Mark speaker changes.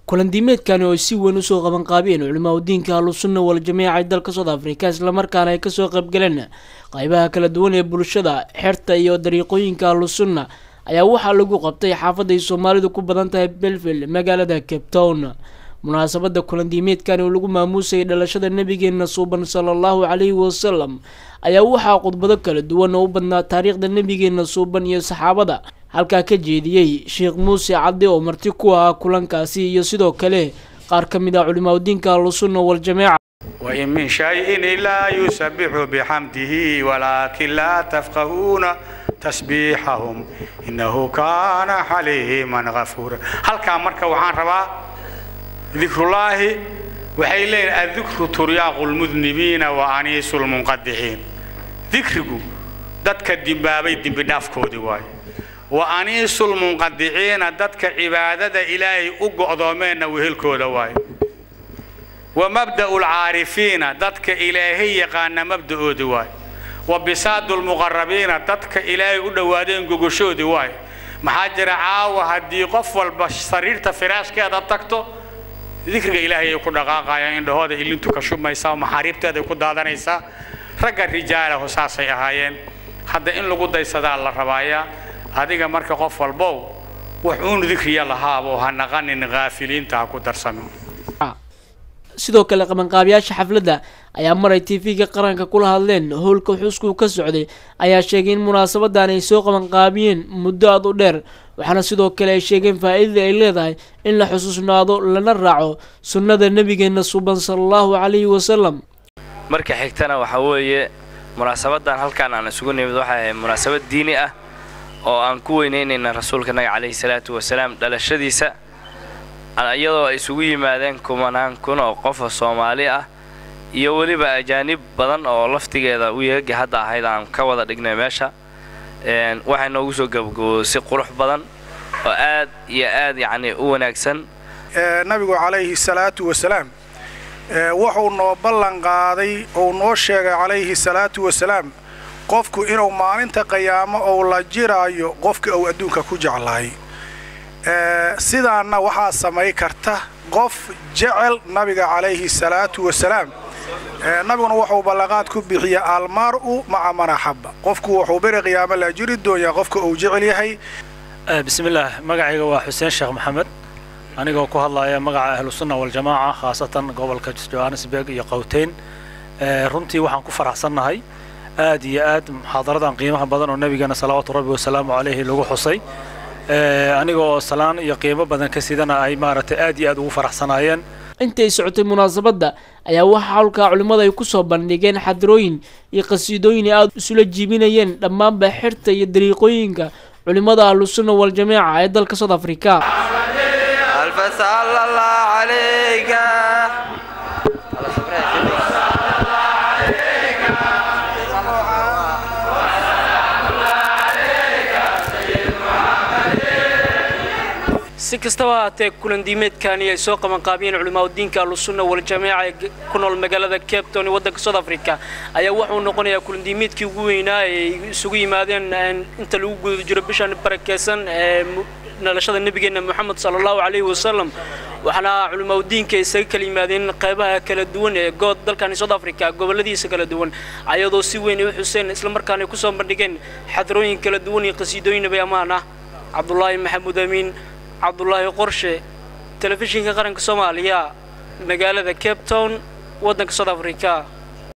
Speaker 1: kulandiimeedkani oo ay si weyn usoo qabanqaabiyeen culimaa udiinka ahlusunna waljamiica ee dalka south africa islamarkaana ay kasoo qaybgaleen qaybaha kala duwan ee bulshada xerta iyo dariiqooyinka ahlusunna ayaa waxaa lagu qabtay xaafadda ay soomaalidu ku badan tahay belville magaalada cape town munaasabada kulandiimeedkani oo lagu maamuusayay dhalashada nabigeena suuban sala allahu calayhi wasalam ayaa waxaa khudbado kala duwan oo u badnaa taariikhda nabigeena suuban iyo saxaabada halkaa ka jeediyey sheekh muuse cadde oo marti ku ahaa kulankaasi iyo sidoo kale qaar ka mid ah culimaadudiinka ahlusunna waljamaaca
Speaker 2: وإن من شيء إلا يسبح بحمده ولكن لا تفقهون تسبيحهم إنه كان حليما غفورا هل كان مركا وحان ربا ذكر الله waxay leeyihin adikru turyaaqu lmudnibiina wa aniisu lmunqadiciin dikrigu dadka dimbaabay dembi dhaafkoodii waayo wa aniisu lmunqadiciina dadka cibaadada ilaahay u go'doomeenna wehelkooda waayo wa mabda'u lcaarifiina dadka ilaahay yaqaana mabda'oodii waayo wa bisaadu lmuqarabiina dadka ilaahay u dhowaadeen gogoshoodii waayo maxaa jira caawa haddii qof walba sariirta firaashkeeda tagto dikriga ilaahay ay ku dhaqaaqayaan indhahooda ilintu ka shubmaysaa maxaariibteeday ku daadanaysaa ragga rijaalahu saasay ahaayeen hadda in lagu daysadaa la rabaayaa adiga marka qof walbow wax uun dikriya lahaabo ha naqanin haafiliinta ha ku darsamin
Speaker 1: sidoo kale qabanqaabiyaasha xafladda ayaa maray t v-ga qaranka kula hadleen howlka xuskuu ka socday ayaa sheegay in munaasabadan ay soo qabanqaabiyeen muddo aad u dheer waxaana sidoo kale ay sheegeen faa-iidada ay leedahay in la xusuusnaado lana raaco sunnada nabigeena suuban sala allahu calayhi wasalam
Speaker 3: marka xigtana waxaa weeye munaasabadan halkaan aan isugu nimid waxay ahayd munaasabad diini ah oo aan ku weyneynayna rasuulka naga calayhi salaatu wasalaam dhalashadiisa iyadoo ay isugu yimaadeen kumanaan kun oo qofa soomaali ah iyo weliba ajaanib badan oo laftigeeda uyeega hadda ahayd aan ka wada dhignay meesha waxay noogu soo gabagabowday si qurux badan oo aad iyo aad yacni u wanaagsan
Speaker 4: nabigu calayhi salaatu wasalaam wuxuu noo ballan qaaday ou noo sheegay calayhi salaatu wasalaam qofku inuu maalinta qiyaamo ou la jiraayo qofka uu adduunka ku jeclaay sidaanna waxaa samay karta qof jecel nabiga calayhi salaatu wasalaam nabiguna wuxuu ballanqaad ku bixiya almar'u maca man axabba qofku wuxuu beri qiyaamo la jiri doonyaa qofka uu jecel yahay
Speaker 5: bismillaah magacayga waa xuseen sheekh maxamed anigoo ku hadlaya magaca ahlusunna waljamaaca khaasatan gobolka johannesburg iyo qowteyn runtii waxaan ku faraxsannahay aad iyo aad muxaadaradan qiimaha badan oo nabigeena salawaatu rabbi wasalaamu calayhi lagu xusay anigoo salaan iyo qiimo badan ka sidana ay maaragtay aad iyo aad ugu faraxsanaayeen
Speaker 1: intay socotay munaasabadda ayaa waxaa howlkaa culimmada ay kusoo bandhigeen xadirooyin iyo qasiidooyin ay aada isula jiibinayeen dhammaanba xirta iyo dariiqooyinka culimmada ahlusunna waljamaaca ee dalka south africa si kastaba haatee kulandiimeedkani ay soo qabanqaabiyeen culimaadudiinka ahlusunna waljamaaca ee ku nool magaalada cape town ee waddanka south africa ayaa wuxuu noqonayaa kulandiimeedkii ugu weynaa ay isugu yimaadeen inta lagu guda jiro bishan barakeysan ee dhalashada nabigeena moxamed sala allahu calayhi wasalam waxaana culimaadudiinka isaga kala yimaadeen qaybaha kala duwan ee good dalkani south africa goboladiisa kala duwan ayadoo si weyn ay u xuseen islamarkaana ay kusoo bandhigeen xadarooyin kala duwan iyo qasiidooyin nabi ammaan ah cabdulaahi maxamuud amiin cabdulaahi qorshe telefishinka qaranka soomaaliya magaalada cape town waddanka south africa